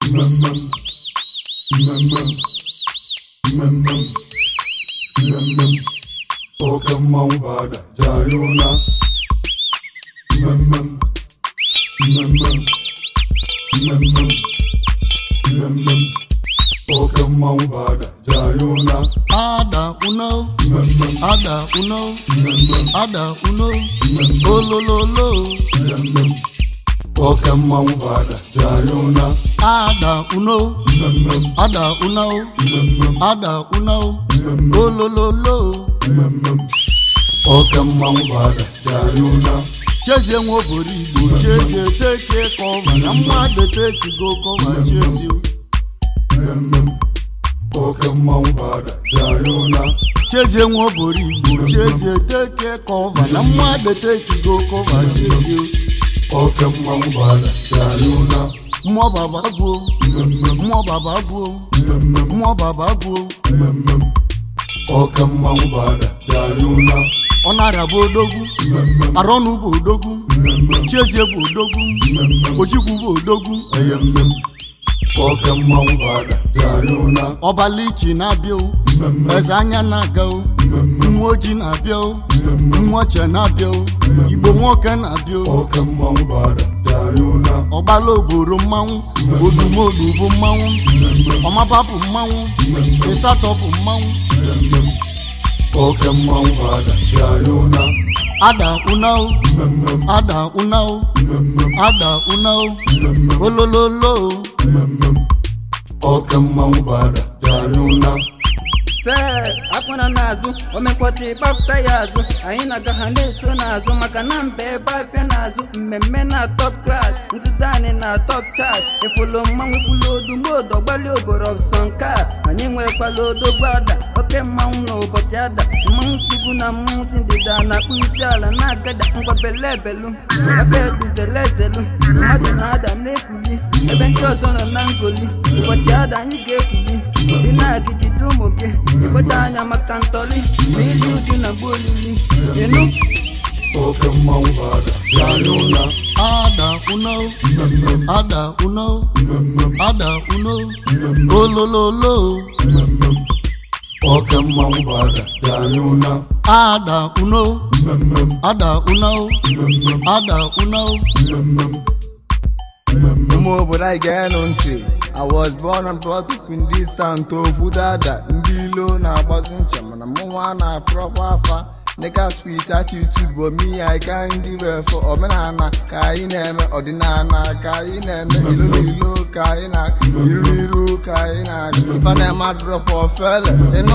mmemmem mmemmem mmemmem mmemmem oke mmanwụ bada jari ụna mmemmem mmemmem mmemmem mmemmem oke mmanwụ bada jari ụna ada uno mmemmem ada uno mmemmem ada uno mmemmem olololo mmemmem oke mmanwụ bada jari ụna ada uno mmemmem ada uno mmemmem ada uno mmemmem olololo mmemmem oke mmanwụ bada jari ụna chezie nwa oboro igbo chezie teke kọva na mmadụ tekigo kọva chezie mmemmem oke mmanwụ bada jari ụna chezie nwa oboro igbo chezie teke kọva na mmadụ tekigo kọva chezie oke mmanwụ bada jari ụna mmụọ baba gbuo mmemmem mmụọ baba gbuo mmemmem mmụọ baba gbuo mmemmem oke mmanwụ bada jari ụna ọ na-arịa bụ odogwu mmemmem arọnụ bụ odogwu mmemmem chiezie bụ odogwu mmemmem ojikwu bụ odogwu eyemmem oke mmanwụ bada jari ụna ọbalichi na-abịa o mmemmem eze anya na-aga o mmemmem nwa ojii na-abịa o mmemmem nwa oche na-abịa o igbo nwoke na-abịa o oke mmanwụ bada jari ụna ọgbala oboro mmanwụ odumodu bụ mmanwụ ọmaba bụ mmanwụ ịsatọ bụ mmanwụ mmemmem oke mmanwụ bada jari ụna ada unao mmemmem ada unao mmemmem ada unao mmemmem olololo mmemmem oke mmanwụ bada jari ụna se akwụna n'azụ omekpọta ịgbapụta ya azụ anyị na-aga ha na-eso n'azụ maka na mba ebe afịa n'azụ mmemme na top klas nzute anyị na top chat efolo mmanwụ kwulu odumodo ọgbali oboro sọnka anyị nwekwala odogwu ada oke mmanwụ na ụbọchị ada mmanwụ sugwu na mmanwụ si ndịda na-akpụ isi ala na-agada ngwabelebelu ebe ebizelezelu mmadụ na-ada na-ekuli ebe ndị ọzọ nọ na ngoli ụbọchị ada anyị ga-ekuli dị na-agijide ụmụ gị ịkpọcha anya maka ntọli ma ili uju na mgbe olili ịnụ oke mmanwụ bada jari ụna ada unao mmemmem ada unao mmemmem ada unao mmemmem olololo mmemmem oke mmanwụ bada jari ụna ada unao mmemmem ada unao mmemmem ada unao mmemmem mmemmem ụmụ obodo anyị ga-enụ ntị I was born and brought up in this town to Budada ndị ilo na-agbazi ncha mana mụnwa na-afụrọkwa afa nigga sweet attitude bụ me I can ndị wefọ omenala ka anyị na-eme ọdịnala ka anyị na-eme ilo n'ilo ka anyị na iru iru ka anyị na-adị ife na-eme adụrọpụ ofele ịnụ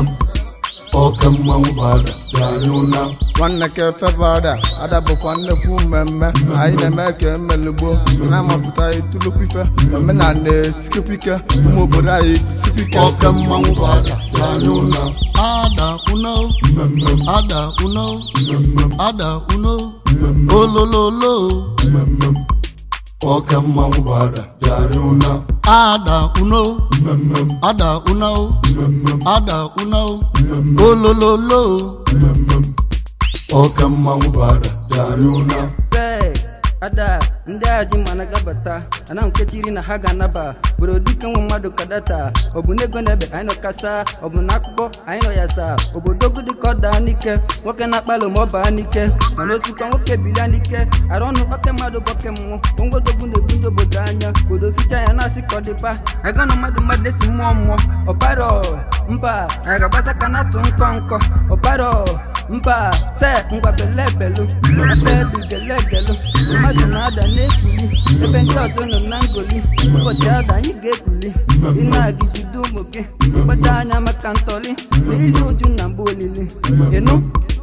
oke mmanwụ bada jari ụna nwanne ka efebada ada bụkwa nnekwu mmemme anyị na-eme ka emelugbo na-amapụta itulukwu ife omenala esikekwa ike ụmụ obodo anyị ejisikwa ike oke mmanwụ bada jari ụna ada unao mmemmem ada unao mmemmem ada unao mmemmem olololo mmemmem oke mmanwụ bada jari ụna ada unao mmemmem ada unao mmemmem ada unao mmemmem olololo mmemmem oke mmanwụ bada jari ụna se ada ndị a ji mana gabata ana nkechiri na ha ga-anaba bụrụ dike nwe mmadụ kadata ọ bụ n'ego na-ebe anyị nọ kasa ọ bụ n'akụkọ anyị nọ ya saa obodo ogu dịka ọ daa n'ike nwoke na-akpalụ ma ọ baa n'ike mana osikwa nwoke bilia n'ike arụ ọnụ oke mmadụ bụ oke mmụọ ongodogwu na-ebu ndị obodo anya obodo hicha ya na-asị ka ọ dịba aga na mmadụ mmadụ esi mmụọ mmụọ ọbaro mba anyị ga-agbasa ka na-atụ nkọ nkọ ọbaro mba se ngwa belebelu ebe ebigelegelu mmadụ na-ada na-ekuli ebe ndị ọzọ nọ na ngoli ụbọchị ada anyị ga-ekuli ị na-agijide ụmụ gị kpata anya maka ntọli na ili uju na mgbe olili ịnụ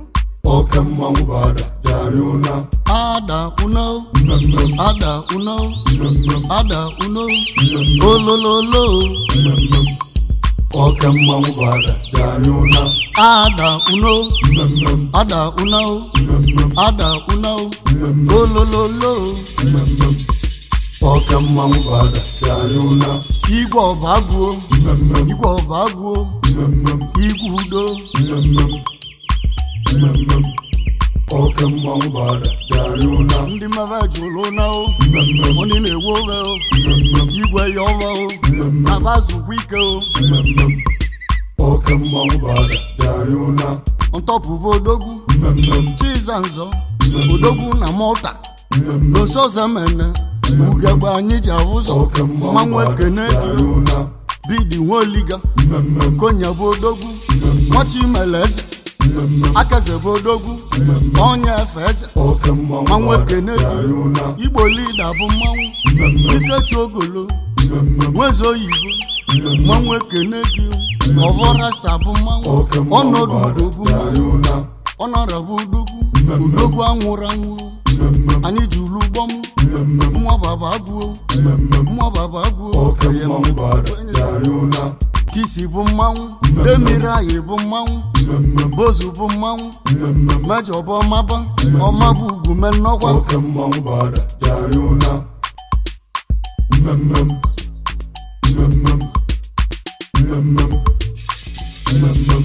oke mmanwụ bada jari ụna ada unao mmemmem ada unao mmemmem ada unao mmemmem olololo mmemmem oke mmanwụ bada jari ụna ada unao mmemmem ada unao mmemmem ada unao mmemmem olololo mmemmem oke mmanwụ bada jari ụna igwe ọba gbuo mmemmem igwe ọba gbuo mmemmem igwe udo mmemmem mmemmem oke mmanwụ bara jari ụna ndị mmebe jụrụ na o mmemmem onye na-ewu oge o mmemmem igwe ya ọrụ nabazukwa ike o mmemmem oke mmanwụ bada bịara ụna ntọpụba odogwu mmemmem chizanzọ odogwu na mọta mmemmem n'osozemene ugegbe anyị ji ahụzọ oke mmanwụ mmanwụ bada ekene bịara gị ụna bidi nwaoliga mmemmem konya bụ odogwu nwachimele eze mmemmem akaze bụ odogwu onye efe eze oke mmanwụ mmanwụ bada ekene bịara gị ụna igbo lida bụ mmanwụ mmemmem ikechi ogolo mmemmem nweze oyibo mmanwụ ekene gị ọvọ rasta bụ mmanwụ oke mmanwụ ọnọdụ bada ugo bụ bịara mmanwụ ụna ọnọrọbụ udogwu udogwu anwụrụ anwụrụ mmemmem anyị ji ulu gbọm mmemmem nwa baba agụo mmemmem nwa baba agụo oke mmanwụ bada bịara ụna kisi bụ mmanwụ emiri anyị bụ mmanwụ mmemmem bozu bụ mmanwụ mmemmem mejọ bụ ọmaba ọma bụ ugwu menọkwa oke mmanwụ bada bịara ụna mmemmem mmemmem mmemmem mmemmem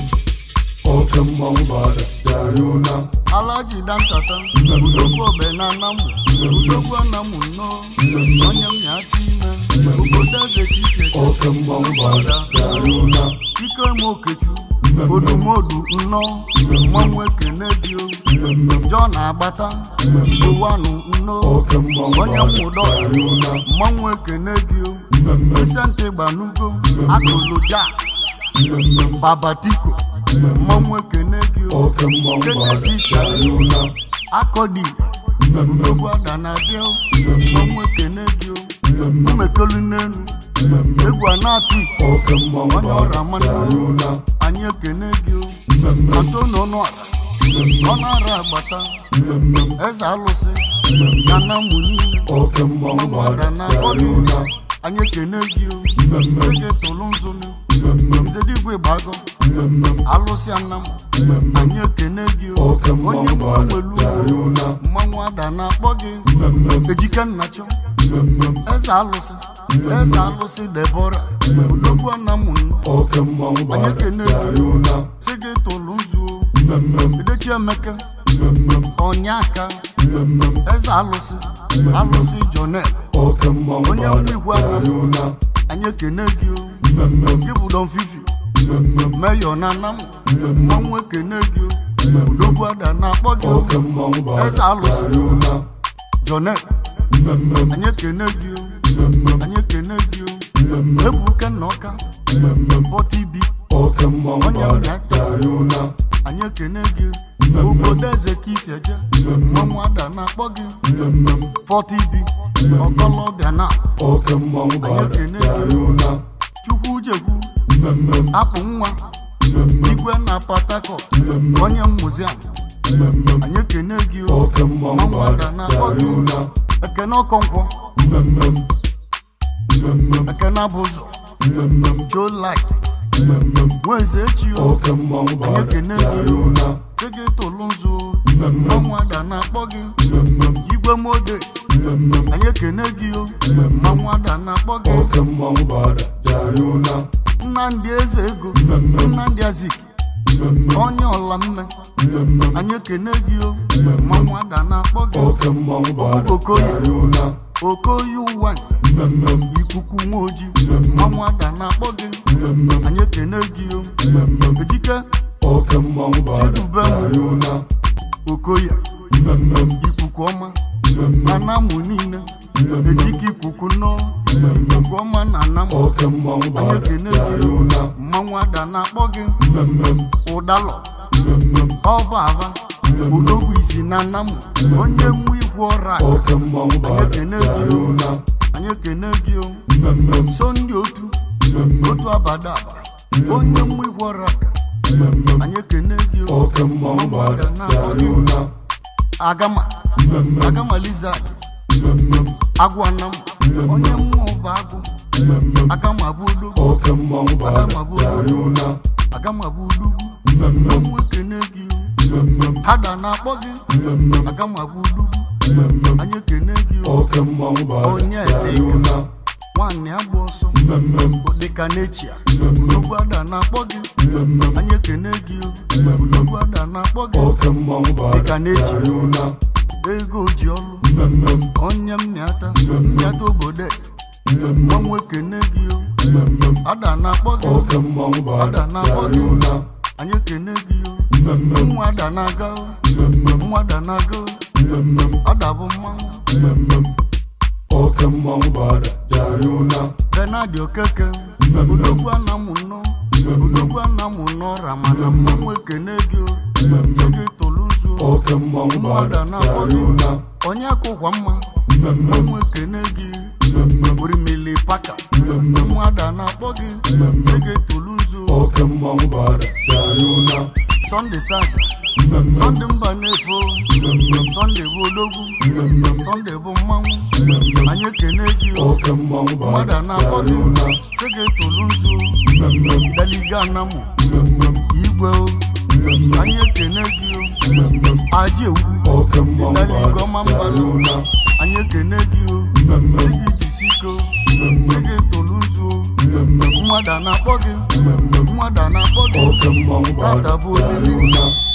oke mmanwụ bada bịara ụna alaji dankata udogwu obe na anamụ udogwu anamụ nnọọ onye m ya-achọ ime obodo eze ka isi eche oke mmanwụ bada bịara ụna ike m okechu odumodu nnọọ mmanwụ ekene gị o mmemmem jọ na-agbata ụwanụ nnọọ oke mmanwụ onye bada mmụdọ bịara ụna mmanwụ ekene gị o mmemmem esente gbanugo akụlụja mmemmem babatiko mmanwụ ekene gị o oke mmanwụ bada bịara ụna akọdi mmemmem odogwu ada na-abịa o mmanwụ ekene gị o mmemmem umekelu n'elu mmemmem egwu a na-atụ iko oke mmanwụ onye bada ọra mmanụ bịara ụna anyị ekene gị o mmemmem atonu ọnụala ọ na-ara agbata mmemmem eze alụsị ya na mụ niile oke mmanwụ mmanwụ bada ada na-akpọ bịara gị ụna anyị ekene gị o mmemmem ege tolu nzonu mmemmem nzedigwe gbago mmemmem alụsị anam mmemmem anyị ekene gị o oke onye mmanwụ mgbe bada nwelu bịara ụna mmanwụ ada na-akpọ gị mmemmem ejike nnachọ mmemmem eze alụsị eze alụsị debora odogwu anamụ nnọ oke mmanwụ bada ekene gị. bịara ụna si gị tolu nzuo mmemmem edechi emeke mmemmem ọnyaka mmemmem eze alụsị alụsị jonel oke mmanwụ Onye bada nwe igwe bịara ahụ. ụna anyị ekene gị o mmemmem gị bụ don fifi mmemmem meyọ na anamụ mmemmem mmanwụ ekene gị o odogwu ada na-akpọ gị o oke mmanwụ bada Eze alụsị. bịara ụna jonel mmemmem anyị ekene gị o mmemmem anyị ekene gị o mmemmem ebuke na ọka mmemmem bọta ibi oke mmanwụ Onye bada nwe- bịara ụna anyị ekene gị obodo eze ka isi eje mmanwụ ada na-akpọ gị mmemmem fọta ibi ọkọlọbịa na oke mmanwụ bada ekene bịara gị. ụna chukwu jekwu mmemmem apụ nwa mmemmem igwe na patakọt mmemmem onye muziam mmemmem anyị ekene gị o oke mmanwụ mmanwụ ada bada na-akpọ bịara gị ụna ekene ọkọnkwọ mmemmem mmemmem ekene abụzọ mmemmem joe light mmemmem nweze echi o oke mmanwụ bada ekene bịara gị o. ụna sị gị tolu nzu o mmemmem mmanwụ ada na-akpọ gị mmemmem igwe modes mmemmem anyị ekene gị o mmanwụ ada na-akpọ gị oke mmanwụ bada bịara ụna nnamdị eze ego nnamdị azik mmemmem onye ọla mme mmemmem anyị ekene gị o mmanwụ ada na-akpọ gị oke mmanwụ bada Okoye. bịara ụna okoye ụwa nze mmemmem ikuku nwa ojii mmanwụ ada na-akpọ gị mmemmem anyị ekene gị o mmemmem ejike oke mmanwụ bada Chidubem. bịara ụna okoye mmemmem ikuku ọma mmemmem anamụ niile mmemmem ejike ikuku nnọọ ikuku ọma na anamụ oke mmanwụ anyị bada ekene bịara gị o ụna mmanwụ ada na-akpọ gị mmemmem ụdalọ mmemmem ọba ava odogwu isi na anamụ onye nwa igwe ọra oke mmanwụ bada ekene gị bịara o. ụna anyị ekene gị o mmemmem so ndị otu mmemmem otu abada aba onye nwa igwe ọra aka mmemmem anyị ekene gị o oke mmanwụ bada bịara ụna agama mmemmem agama lizard mmemmem agwanam onye mmụọ bụ agụ mmemmem agama bụ odogwu oke mmanwụ bada bịara ụna agama bụ odogwu mmemmem ọnwụ ekene gị o mmemmem hada na-akpọ gị mmemmem agama bụ odogwu mmemmem anyị ekene gị o oke mmanwụ bada Onye bịara dị. ụna nwaanyị agba ọsọ mmemmem dịka n'echia odogwu ada na-akpọ gị mmemmem anyị ekene gị o odogwu ada na-akpọ gị oke mmanwụ bada Dịka n'echi. bịara ụna ego ji ọlụ mmemmem onye mmịata mmịata obodo eze mmanwụ ekene gị o ada na-akpọ gị oke mmanwụ bụ ada ada na-akpọ bịara gị ụna anyị ekene gị o nwa ada na-aga o nwa ada na-aga o ada bụ mmanwụ oke mmanwụ bụ ada bịara ụna benadi okeke odogwu anamụ nọ odogwu anamụ nọ ramana mmanwụ ekene gị o sị gị tolu nzu o oke mmanwụ bụ nwa ada ada na-akpọ bịara gị ụna onye akụkwa mma mmanwụ ekene gị orimili paka nwa ada na-akpọ gị sị gị tolu nzu o oke mmanwụ bụ ada bịara ụna sọnde saja sọnde mba na-efo sọnde bụ odogwu sọnde bụ mmanwụ anyị ekene gị o oke mmanwụ bụ mmadụ ada a na-akpọ bịara gị ụna sị gị tolu nzu daliga anamụ igwe o anyị ekene gị o aji ewu oke mmanwụ bụ daliga ada ọma bịara mbalụ ụna anyị ekene gị o sị gị jisiko sị gị tolu nzu o mmadụ a na-akpọ gị mmadụ a na-akpọ gị oke mmanwụ bụ ada tata bụ bịara olili ụna